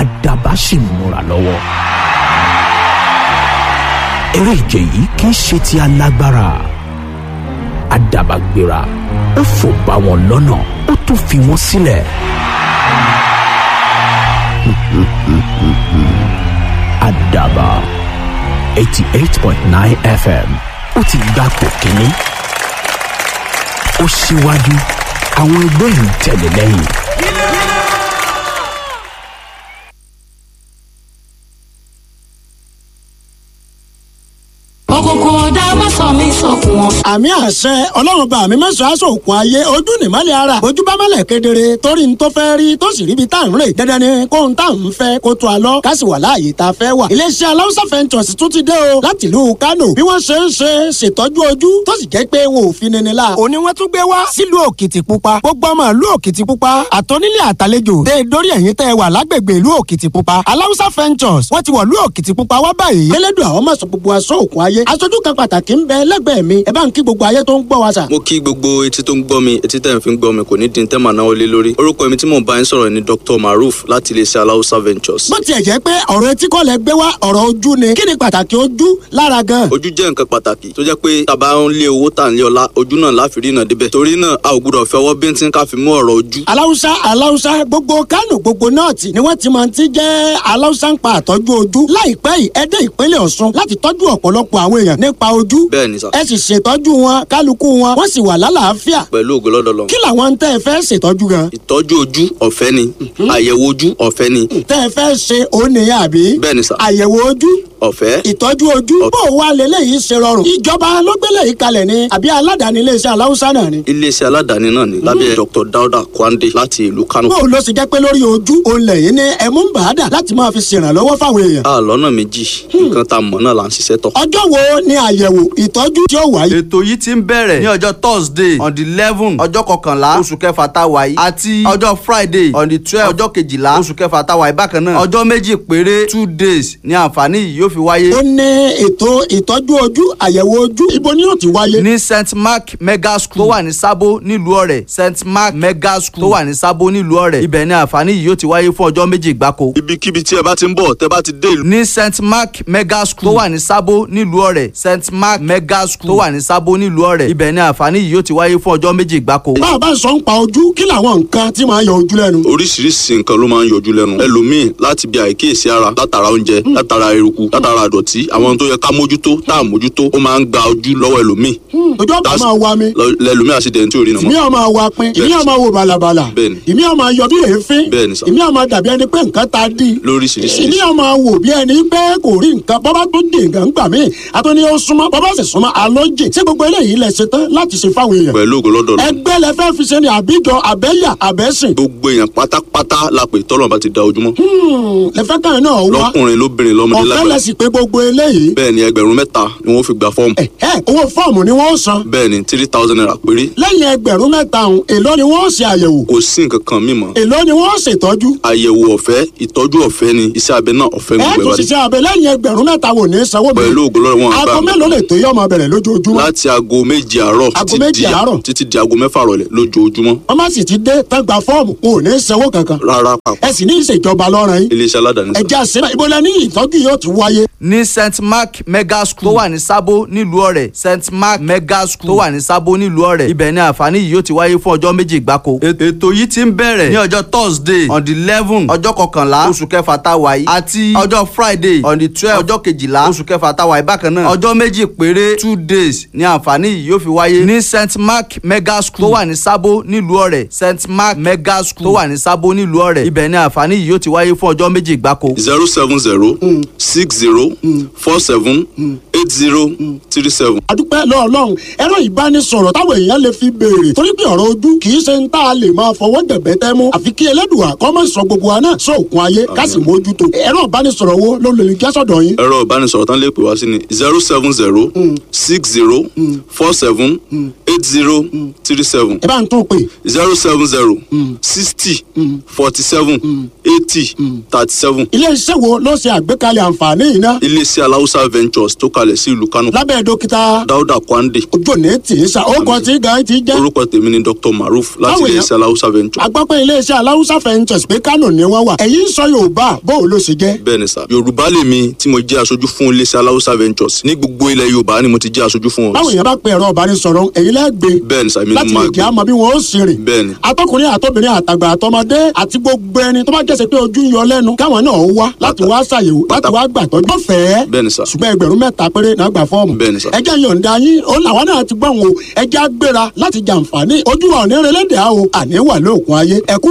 àdàbà sì ń múra lọ́wọ́ eré ìje yìí kì í ṣe ti alágbára àdàbà gbéra ó fò bá wọn lọ́nà ó tún fi wọ́n sílẹ̀. àdàbà eighty eight point nine fm ó ti gbà pò kínní ó síwájú àwọn ẹgbẹ́ ń tẹ̀lé lẹ́yìn. òkùnkùn ọ̀dà má sọ mí sọkùn wọn. àmì àṣẹ ọlọ́run bá mi mẹ́sàn-án aṣọ òkun ayé ojú nìmọ́lẹ̀ ara ojú bá mọ́lẹ̀ kedere torí n tó fẹ́ rí tó sì ríbi tá à ń rè dandan ni kó n tá à ń fẹ́ kó tó a lọ ká sì wà láàyè tá a fẹ́ wà. iléeṣẹ́ aláwùsá fẹ́ntọ̀sì tún ti dé o láti ìlú Kánò bí wọ́n ṣe ń ṣe ṣètọ́jú ojú tó sì jẹ́ pé wọn ò fi nini la. òní wọ́n tún gbé wá sílùú Òkìtìpupa gbogbo ọmọ ìlú Òkìtìpupa àtọ́nílé àtàlejò dé dórí ẹ̀yìn tẹ́ wà lágbègbè ìlú Òkìtìpupa aláwùsá fẹ́ntọ̀sì wọ́n ti wọ̀ ìlú Òkìtìpupa wá báyìí. elédùn àwọn mọ̀sán gbogbo aṣọ òkun ayé aṣojú kan pàtàkì ń bẹ lẹ́gbẹ̀ẹ́ mi ẹ bá ń kí gbogbo ayé tó ń gbọ́ wa sà. mo kí gbogbo etí tó ń gbọ́ mi etí tẹ̀ ń fi ń gbọ́ mi kò ní di tẹ́ màá náwó lé lórí orúkọ mi tí mò ń bá yín sọ̀rọ̀ ni Dr. Maruf láti iléeṣẹ́ aláwùsá ventures. bó tiẹ̀ jẹ́ pé ọ̀rọ̀ etí kọ́ lẹ gbé wá ọ̀rọ̀ ojú ni kí ni pàtàkì ojú lára gan. ojú jẹ́ nǹkan pàtàkì tó jẹ́ pé tàbá ń lé owó tà ń lé ọlá ojú náà láfi rí náà débẹ̀ torí náà a ò gbúdọ̀ fẹ́ ọwọ́ bíntín ká fi mú ọ̀rọ̀ ojú. aláwùsá aláwùsá gbogbo kánò gbogbo nọ́ọ̀tì ni wọ́n ti máa ti jẹ́ aláwùsá ń pa àtọ́jú ojú láìpẹ́ yìí ẹ dé ìpínlẹ̀ Ọ̀ṣun láti tọ́jú ọ̀pọ̀lọpọ̀ àwọn èèyàn nípa ojú bẹ́ẹ̀ ni sà ẹ sì ṣètọ́jú wọn kálukú wọn wọ́n sì wà lálàáfíà pẹ̀lú ògo lọ́dọ̀ lọ. kí làwọn ń tẹ́ ẹ fẹ́ ṣètọ́jú gan ìtọ́jú ojú ọ̀fẹ́ ni àyẹ̀wò ojú ọ̀fẹ́ ni tẹ́ ẹ fẹ́ ṣe òun nìyẹn àbí bẹ́ẹ̀ ni sà àyẹ̀wò ojú ọ̀fẹ́ ìtọ́jú ojú bó o wá lélẹ́yìí ṣe rọrùn ìjọba ló gbélé yìí kalẹ̀ ni àbí aládàáni iléeṣẹ́ aláwùsá náà ni. iléeṣẹ́ aládàáni náà ni lábẹ́ Dr. Dauda Kwande láti ìlú Kano. bó o lọ sì jẹ́ pé lórí ojú òun lẹ́yìn ní ẹ̀mú ń bàádà láti máa fi ṣèrànlọ́wọ́ fáwọn èèyàn. a lọ́nà méjì nǹkan tá a mọ̀ náà là ń ṣiṣẹ́ tọ̀. ọjọ́ wo ni àyẹ̀wò ìtọ́jú tí ó wáyé. ètò yìí ti ń bẹ̀rẹ̀ ní ọjọ́ thursday on the eleven ọjọ́ kọkànlá oṣù kẹfà tá a wà yìí àti ọjọ́ friday on the twelve ọjọ́ kejìlá oṣù kẹfà tá a wà yìí bákan náà ọjọ́ méjì péré two days ni àǹfààní yìí yóò fi wáyé. ó ní ètò ìtọ́jú ojú àyẹ̀wò ojú ibo ni yóò ti wáyé. ní st mark mega school tó wà ní sábó nílùú ọ̀rẹ́ st mark mega school tó wà ní sábó nílùú ọ̀rẹ́ ibẹ̀ ni àǹfààní yìí yóò ti wáyé fún ọjọ́ méjì gbáko. ibikíbi tí ẹ bá ti ń bọ̀ tẹ́ bá ti dé ìlú. ní st mark mega school tó wà ní sábó nílùú ọ̀rẹ́ st mark mega school tó wà ní sábó nílùú ọ̀rẹ́ ibẹ̀ ni àǹfààní yìí yóò ti wáyé fún ọjọ́ méjì gbáko. bá a bá sọ ń pa ojú kí làwọn nǹkan tí máa yọ ojú lẹ́nu. oríṣiríṣi nǹkan ló máa ń yọjú lẹ́nu ẹlòmíì láti bí àìkíyèsí ara látara oúnjẹ látara eruku látara àdọ̀tí àwọn ohun tó yẹ ká mójútó tá à mójútó ó máa ń gba ojú lọ́wọ́ ẹlòmíì ojú ọ̀pá That's- máa wa mi lọ- lẹlòmíì àṣìdẹ̀ntì ò rí ìmí nàmọ́. ọmọ wa pin ìmí ọmọ wo balabala Bẹ́ẹ̀ni. ìmí ọmọ yọ bí èéfín Bẹ́ẹ̀ni sà. ìmí ọmọ dàbí ẹni pé nǹkan ta dí lóríṣiríṣi ìmí ọmọ wò bí ẹni pé kò rí nǹkan bọ́bá tó dé nǹkan gbà mí àtúní ó súnmọ́ bọ́bá sì súnmọ́ alójì ṣé gbogbo eléyìí lẹ ṣe tán láti ṣe fáwọn èèyàn pẹ̀lú ògo lọ́dọ̀ lọ. ẹgbẹ́ lẹ fẹ́ fi ṣe ni àbíjọ àbẹ́yà àbẹ́sìn gbogbo èèyàn pátápátá la pè tọ́lọ̀ bá ti da ojúmọ́. lẹ fẹ́ káyọ̀ náà wá lọ́kùnrin lóbìnrin lọ́mọdé ọ̀fẹ́ lẹ lágbàá. sì pé gbogbo eléyìí bẹ́ẹ̀ ni ẹgbẹ̀rún mẹ́ta ni wọ́n fi gba fọ́ọ̀mù. ẹ ẹ owó fọ́ọ̀mù ni wọ́n san bẹ́ẹ̀ ni three thousand naira péré. lẹ́yìn ẹgbẹ̀rún mẹ́ta ọ̀hún èló ni wọ́n ṣe àyẹ̀wò kò sí nǹkan kan mímọ́. èló ni wọ́n ṣètọ́jú àyẹ̀wò ọ̀fẹ́ ìtọ́jú ọ̀fẹ́ ni iṣẹ́ abẹ náà ọ̀fẹ́ ẹ gbogbo tún ẹ̀ bá dé. ṣiṣẹ́ abẹ lẹ́yìn ẹgbẹ̀rún mẹ́ta wò ní sanwó mi pẹ̀lú ògo lọ́dọ̀ wọn àgbà aago mélòó lè tó yọ ọmọ bẹ̀rẹ̀ lójoojúmọ́ láti aago méje àárọ̀ Aago títí méje di- àárọ̀? títí di aago mẹ́fà rọ̀lẹ́ lójoojúmọ́ wọ́n má sì ti dé tán gba fọ́ọ̀mù kò ní sanwó kankan rárá papọ̀ ẹ sì ní ìṣèjọba lọ́rùn yín iléeṣẹ́ aládàáni ẹ sá. jẹ́ àṣẹ ìbọlẹ̀ ní ìtọ́jú yóò ti wáyé ní st mark mega school tó wà ní sábó nílùú ọ̀rẹ́ st mark mega school tó wà ní sábó nílùú ọ̀rẹ́ ibẹ̀ ni àǹfààní yìí yóò ti wáyé fún ọjọ́ méjì gbáko. ètò yìí ti ń bẹ̀rẹ̀ ní ọjọ́ thursday on the eleven ọjọ́ kọkànlá oṣù kẹfà tá a wà yìí àti ọjọ́ friday on the twelve ọjọ́ kejìlá oṣù kẹfà tá a wà yìí bákan náà ọjọ́ méjì péré two days ni àǹfààní yìí yóò fi wáyé ní st mark mega school tó wà ní sábó nílùú ọ̀rẹ́ st mark mega school tó wà ní sábó nílùú ọ̀rẹ́ ibẹ̀ ni àǹfààní yìí yóò ti wáyé fún ọjọ́ méjì gbáko. zero seven zero six zero four seven eight zero three seven. adúpẹ́ lọ́ọ̀lọ́run ẹ̀rọ ìbánisọ̀rọ̀ táwọn èèyàn lè fi béèrè torí pé ọ̀rọ̀ ojú kì í ṣe ń tá a lè máa fọwọ́ dẹ̀bẹ́ tẹ́ mú àfi kí ẹlẹ́dùà kọ́ mọ̀ sọ gbogbo wa náà sọ òkun ayé ká sì mójútó ẹ̀rọ ìbánisọ̀rọ̀ wo ló lè jẹ́ sọ̀dọ̀ yín ẹ̀rọ ìbánisọ̀rọ̀ tán lè pè wá sí ni zero seven zero six zero four seven eight zero three seven ẹ bá ń tún pè zero seven zero sixty forty seven eighty thirty seven. ilé iṣẹ́ wo ló ṣe àgbékalẹ̀ àǹfààní yìí ná. iléeṣẹ́ aláùsá ventures tó kalẹ̀ sí ìlú kánò lábẹ́ dókítà dáúdà kwande ojú òní tì í sa ó kọ tí gan ti jẹ́. orúkọ tèmi ni dr maruf láti Báwo iléeṣẹ́ aláùsá ventures agbápẹ́ iléeṣẹ́ aláwùsá fẹ́ǹtẹ̀sì pé kánò ni wọ́n wà ẹ̀yin sọ yorùbá bó o ló ṣe jẹ́. bẹ́ẹ̀ ni sà yorùbá lèmi tí mo jẹ́ aṣojú fún iléeṣẹ́ aláùsá ventures ní gbogbo ilẹ̀ yorùbá ni mo ti jẹ́ aṣojú fún báwo wọn yẹn bá pe ẹ̀rọ ìbánisọ̀rọ̀ ẹ̀yin lẹ́gbẹ̀ẹ́ bẹ́ẹ̀ ni sà èmi ni láti mo lè máa jẹ́ gbé àmọ́ bí wọ́n ó sì rìn. bẹ́ẹ̀ ni atọkùnrin àtọbìnrin àtàgbà àtọmọdé àti gbogbo ẹni tó bá jẹ́sẹ̀ pé ojú ń yọ lẹ́nu káwọn náà wá láti wá ṣàyẹ̀wò láti wá gbàtọ́jú. bọ́fẹ̀ẹ́ bẹ́ẹ̀ ni sà ṣùgbọ́n ẹgbẹ̀rún mẹ́ta péré náà gbà fọ́ọ̀mù. Bẹ́ẹ̀ ni sà. ẹjẹ́ yọ̀ǹda yín ó làwọn náà ti gbọ́n o ẹjẹ́ á gbéra láti jàǹfààní ojú wa ò ní relé dè á o àní wà lóògùn ayé ẹ̀kú